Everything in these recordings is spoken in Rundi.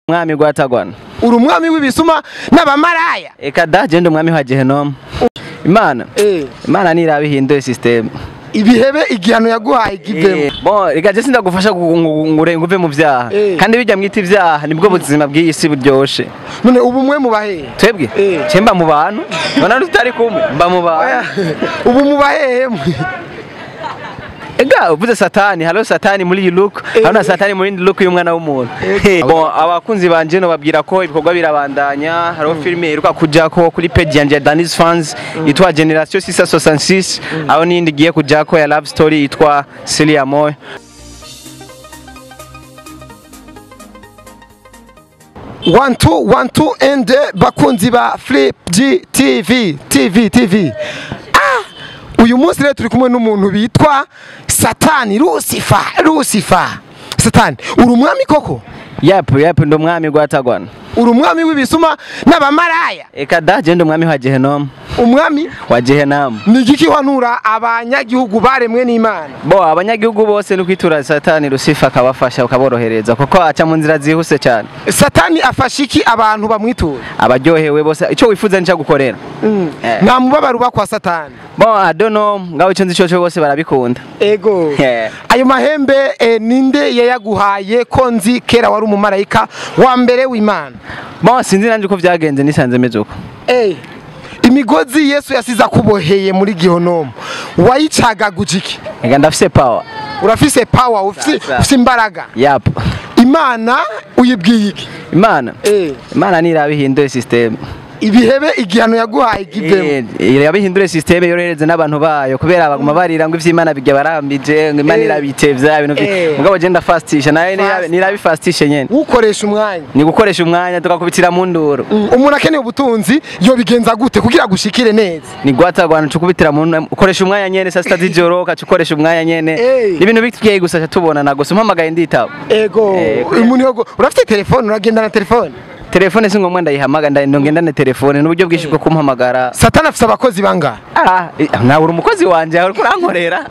mwami gwatagwana uri umwami w'ibisuma n'abamaraya eka da je ndi umwami wa gehenomu imana imana niraba ihinduye system ibihebe igihano yaguhaye givemo Eh, bon reka je sindagufasha ngure nguve mu vyaha Eh. kandi bijya mwita ivyaha nibwo buzima bw'iyi si buryoshe none ubu mwe mubahehe twebwe Eh. je mba mu bantu nona tutari kumwe mba mu bantu ubu mubahehe mwe ega uvuze satani halo satani muri iyi look Eh. hano satani muri indi look y'umwana w'umuntu Eh. bon abakunzi banje no babwira ko ibikorwa birabandanya hariho filime iheruka kujako kuri page yanje ya Danis Fans yitwa Generation 666 aho n'indi igiye kujako ya love story yitwa Celia Moy one two one two and bakunzi ba flip g tv tv tv ah uyu munsi rero turi kumwe n'umuntu bitwa satani lucifer lucifer satani uri umwami koko yep yep ndo mwami gwatagwana uri umwami w'ibisuma n'abamaraya eka da je ndo mwami wa Gehenomu umwami wa Gehenamu ni igiki wanura abanyagihugu baremwe n'imana bo abanyagihugu bose no kwitura satani Lucifer akabafasha ukaborohereza kuko aca mu nzira zihuse cyane satani afasha iki abantu bamwitura abaryohewe bose icyo wifuza nicyo gukorera Eh. nta mubabaro uba kwa satani bon I don't know ngaho icyo nzi cyo cyo bose barabikunda ego Yeah. ayo mahembe eh, ninde yayaguhaye ko nzi kera wari umumarayika wa mbere w'imana bon sinzi nanjye uko byagenze nisanze meze uko Eh, imigozi yesu yasize akuboheye muri gihonomu wayicagaguje iki reka ndafise power urafise power ufise Sasa. ufise imbaraga yap imana uyibwiye iki imana Eh, imana niraba ihinduye system ibihebe igihano yaguhaye givemo Eh, irabihindure system yorohereze n'abantu bayo kubera baguma barira ngo ivy'imana bijya barambije ngo imana Eh. irabitevya ibintu Eh. vyi mugabo je ndafastisha nawe Fast. nirabifastishe nyene ukoresha umwanya ni gukoresha umwanya tukakubitira mu nduru Mm, umuntu akeneye ubutunzi yobigenza gute kugira gushikire neza ni gwatagwana cukubitira mu nduru ukoresha umwanya nyene saa sita z'ijoro ukaca ukoresha umwanya nyene Eh. ni ibintu bikeye gusa tubonana gusa umpamagaye nditaba ego Eh, umuntu yogo urafite telefone uragenda na telefone telefone si ngombwa ndayihamagara nda- ngendane telefone n'uburyo bwinshi bwo kumpamagara satani afise abakozi bangahe ah eh, nawe uri umukozi wanje uriko urankorera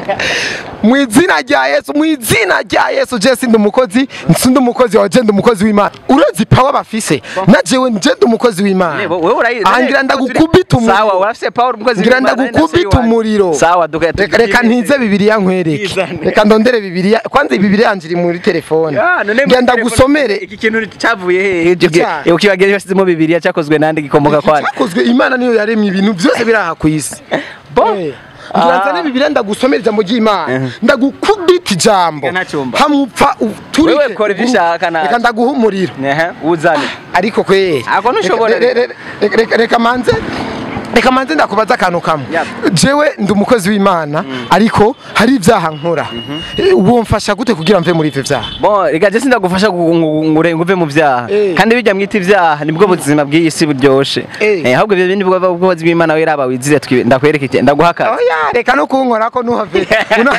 mu izina rya yesu mu izina rya yesu je sindi umukozi sindi umukozi wawe je ndi umukozi w'imana urazi pawa bafise na jewe je ndi umukozi w'imana Nebo, wewe urayi- Ah, ngira ndagukubita umuriro. sawa urafise power umukozi ngira w'Imana, nari ndagukubita nasuye iwanjye. umuriro sawa duka reka reka ntize bibiliya nkwereke Izane. reka ndondere bibiliya kwanza bibiliya yanje iri muri telefone Ah, none ngira muri ndagusomere telefone, iki kintu cyavuye hehe Icyaha. ukibagira basizemo bibiliya cyakozwe nande gikomoka kwande cyakozwe imana niyo yaremye ibintu byose biri aha ku isi Bon. Eh, ngira Ah. nzane bibiliya ndagusomera ijambo ry'imana Eh. ndagukubita ijambo Reka ntacyumva. hamupfa uturike Wewe kora ibyo ushaka nawe. reka ndaguha umuriro Ehe, uzane ariko kweri Ako ntushobora. Reka- re- re- re- reka- reka manze reka manze ndakubaza akantu kamwe Yap. jewe ndi umukozi w'imana ariko hari ibyaha nkora Eh, uwo mfasha gute kugira mve muri ivyo vyaha bon reka je sindagufasha ngure nguve mu vyaha Eh. kandi bijya mwita ivyaha nibwo buzima bw'iyi si buryoshe Eh. Eh, ahubwo ibyo bindi bwo ubwozi bw'imana wiraba wizire twi- ndakwereka iki ndaguhaka oya reka no kunkorako nuhave Una-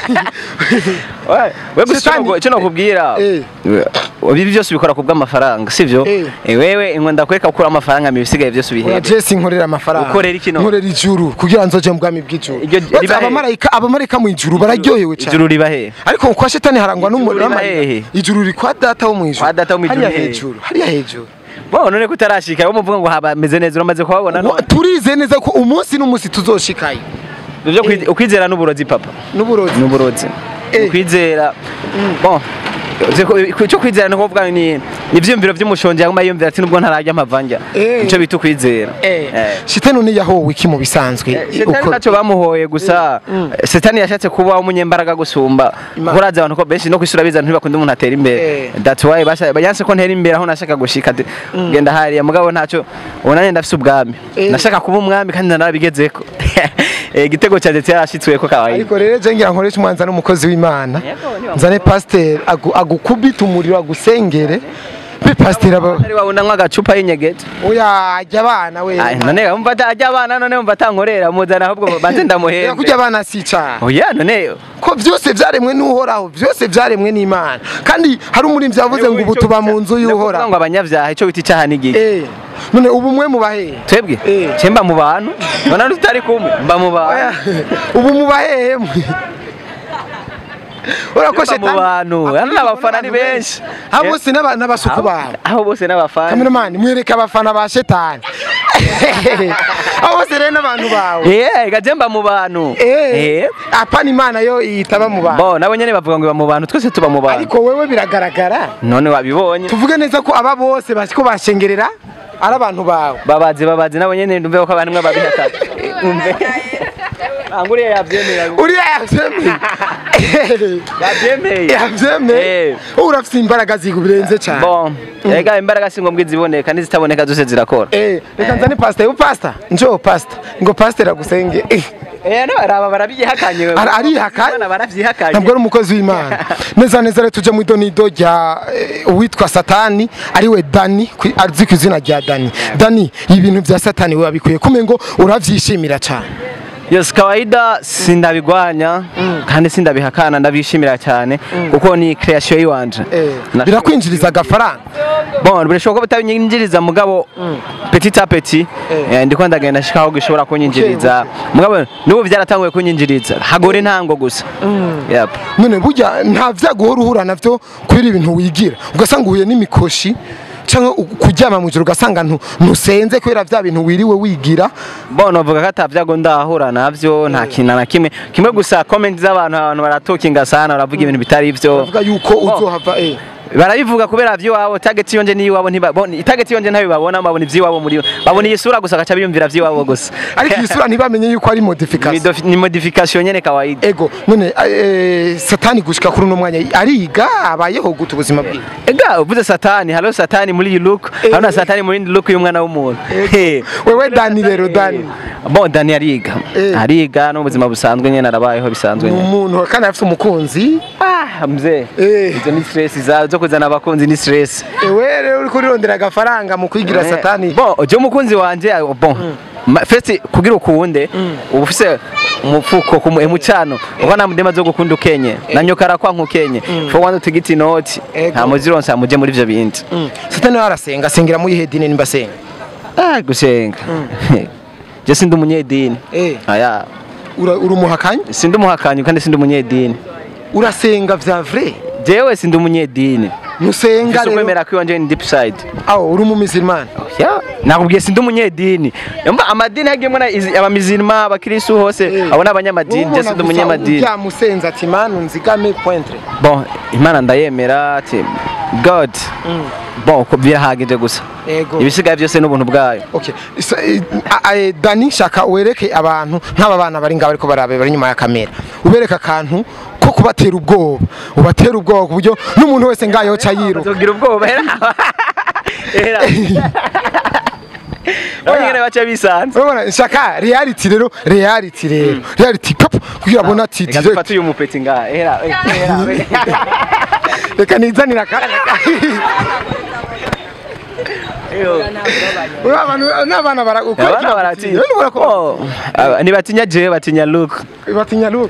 we gusa Shitani- icyo no- icyo nokubwira Eh. we- ibi byose ubikora ku bw'amafaranga sivyo Eh. Eh, wewe ngo ndakwereka gukura amafaranga mu bisigaye byose oya ubihebe jesi nkorera amafaranga Ukorera iki no? nkorera ijuru kugira nzoje mu bwami bw'ijuru Iryo Uretse riba he? abamarayika abamarayika mu ijuru bararyohewe cyane ijuru riba he ariko kwa shetani harangwa n'umuriro riba w'amarira. hehe? ijuru ri kwa data wo mu ijuru Kwa data wo mu ijuru hariya hehe? hejuru hariya hejuru bo none kutarashika wo muvuga ngo haba meze neza uramaze kuhabona Wa- none turize neza ko umunsi n'umunsi tuzoshikayo Ivyo kwi- ukwizera n'uburozi papa n'uburozi n'uburozi Eh. ukwizera bon icyo kwizera ni ukuvuga ni ivyiyumviro vy'umushonji yaguma yiyumvira ati nubwo ntararya amavanja Eh. nico bita ukwizera Eh. shitani ni yahowe iki mu bisanzwe Setani Uko- ntacyo bamuhoye gusa Setani yashatse kuba umunyembaraga gusumba Imana. kuko urazi abantu ko benshi no kwisura biza ntibakunda umuntu atera imbere Eh. that's why basha- yanse ko ntera imbere aho nashaka gushika ati, genda hariya mugabo ntacyo ubu nanjye ndafise ubwami Eh. nashaka kuba umwami kandi narabigezeko Eh, igitego cyanjye cyarashitsweko kawaii ariko rero je ngira nkoresha umwanza n'umukozi w'imana Yego, niwa nzane pasiteri agu- agukubita umuriro agusengere be pasiteri aba ari wabona nk'agacupa y'inyegeje oya ajya abana we Ay, none umva ata- ajya abana none umva atankorera muzana ahubwo banze Reka ndamuhembe kurya abana si icyaha oya none ko byose byaremwe n'uhoraho byose byaremwe n'imana kandi hari umurinzi yavuze ngo ubu tuba mu nzu Ndakuvuga y'uhoraho ngo abanyabyaha icyo bita icyaha n'igihe Eh, none ubu mwe mubahe twebwe Eh. cye mba mu bantu none tutari kumwe mba mu bantu ubu mubahehe mwe urakoshe mu bantu hano n'abafana ni benshi abo bose n'aba- n'abasuku bawe aho bose n'abafana kameramani mwereke abafana ba shetani abo bose rero n'abantu bawe eh gajemba mu bantu Eh, apana imana yo yitaba mu bantu bo nabo nyene bavuga ngo iba mu bantu twese tuba mu bantu ariko wewe biragaragara none wabibonye tuvuge neza ko aba bose basiko bashengerera ari abantu bawe babazi babazi nabo nyene ndumve ko abantu babihaka umve anguriye yavyemera uriya yavyemeye yavyemeye yavyemeye Eh. wowe urafise imbaraga zigu birenze cyane bon ega imbaraga si ngombwa iziboneka n'izitaboneka zose zirakora Eh, reka nzane pasita yo pasita njo pasita ngo pasiteri agusenge Eh, eh no araba barabyihakanye Ara- arihakanye? Abana baravyihakanye ntabwo ari umukozi w'imana neza neza rero tujye mu idonido rya eh, uwitwa satani ariwe dani ku- azi ku izina rya dani dani ibintu bya satani we wabikuye kume ngo uravyishimira cyane Yes, kawaida sindabigwanya kandi sindabihakana ndabishimira cyane kuko ni creation yiwanje Na- birakwinjiriza agafaranga bon birashoboka ko bitabinyinjiriza mugabo petit a petit eh, ndiko ndagenda shikaho gishobora kunyinjiriza mugabo nubu byaratanguye kunyinjiriza hagore ntango gusa yep none burya nta vyago uhora uhura navyo kubera ibintu wigira ugasanga uhuye n'imikoshi cyangwa u- kuryama mu ijoro ugasanga ntu- ntusenze kubera vya bintu wiriwe wigira bon novuga ko atavyago ndahura navyo nta kintu na kimwe kimwe gusa comment z'abantu abantu baratokinga sana baravuga ibintu bitari ivyo bavuga yuko uzohava eh barabivuga kubera vy'iwabo target yonje n'iyiwabo ntibabona target yonje ntabibabona babona ivy'iwabo muri babona iyi sura gusa gaca biyumvira vy'iwabo gusa ariko iyi sura ntibamenye yuko ari Ni modification dofi- ni modification nyene kawaida ego none eh, satani gushika kuri uno mwanya ariga abayeho gute ubuzima bwiwe ega uvuze satani halo satani muri iyi look hano satani muri indi look y'umwana w'umuntu He. wewe dani rero dani bon dani ariga Eh. ariga no mu buzima busanzwe nyene arabayeho bisanzwe ni nyene umuntu kandi afite umukunzi ah mzee Eh. izo ni stress za zo kuzana abakunzi ni stress ewe rero uri kurirondera agafaranga mu kwigira Eh, satani bon je umukunzi wanje ah, bon Ma- first kugira ukunde uba ufise umufuko ku emucano ubona mudema zo gukunda ukenye na nyokara kwa nkukenye fo wanza tigiti noti Ego. nta muzironsa muje muri ivyo bindi Mm. satani we arasenga asengera muri ihe dini nimba asenga ah gusenga je sindi umunyedini Eh. aya Ura- uri umuhakanyi sindi umuhakanyi kandi sindi umunyedini urasenga vya vrai jewe sindi umunyedini ntusenga mfise rero ukwemera ko iwanje ni deep side aho uri umumizirimani Ya, nakubwiye sindi umunyedini yumva amadini hagiyemo na izi- abamizirima abakristu hose Eh. abo ni abanyamadini je sindi umunyamadini byamusenza ati manu nzigame pointre bon imana ndayemera ati god bon ko birahagije gusa ego ibisigaye byose n'ubuntu bwayo Okay. Isa- eh, a- a- Dani shaka wereke abantu nk'aba bana bari ngaho ariko barabe bari inyuma ya kamera ubereke akantu ko kubatera ubwoba ubatera ubwoba ku buryo n'umuntu wese ngaho yoca yiruka bazogira ubwoba era era Bonyene baca bisanze urabona shaka reality rero reality rero reality pop kugira abona ati reka direct. dufate uyu mupeti ngaha era era reka nizanira akanya Uriya abantu- n'abana barakora abana baratinya Oh, aba- ntibatinya jewe batinya look batinya luke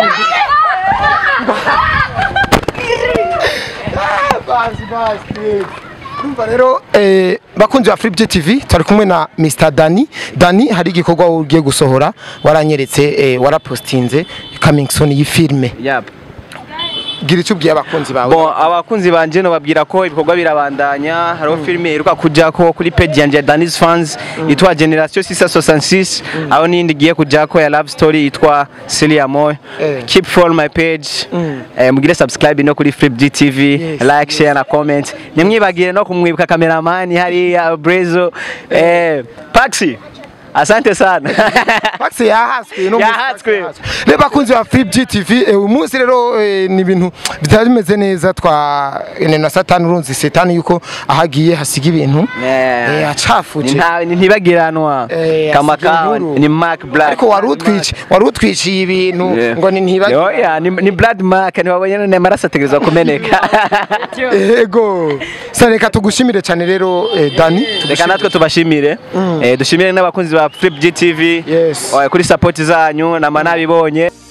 bazi bazi Urumva rero eh, bakunzi ba Flip TV turi kumwe na Mr Dani Dani hari igikorwa ugiye gusohora waranyeretse eh, warapostinze coming soon y'ifilme yap gira icyo ubwiye abakunzi bawe Bon, abakunzi banje no babwira ko ibikorwa birabandanya hariho filime iheruka kujako kuri page yanje ya Danis Fans yitwa Generation 666 aho nindi giye kujako ya love story yitwa Celia Moy Eh. keep follow my page Mm. eh, mugire subscribe no kuri Flip GTV Yes, like share na comment nimwibagire no kumwibuka cameraman hariya Brezo eh Paxi asante sana Pax yahaswe no Yahatswe. reba bakunzi ba Flip GTV eh, uyu munsi rero eh, ni ibintu bitari bimeze neza twa ene na satani urunzi satani yuko ahagiye hasiga ibintu Yeah. eh, acafuje Nta- ntibagiranwa Eh, kama asize kawa inkuru. ni Mark Black ariko wari utwici wari utwiciye ibintu Yeah. ngo ni ntibagi Oya, ni, ni blood mark ntiwabonye none amaraso ategerezwa kumeneka ego sa reka tugushimire cyane rero eh, Dani reka natwe tubashimire eh, dushimire n'abakunzi ba Flip GTV Yes. eh, kuri support zanyu nama nabibonye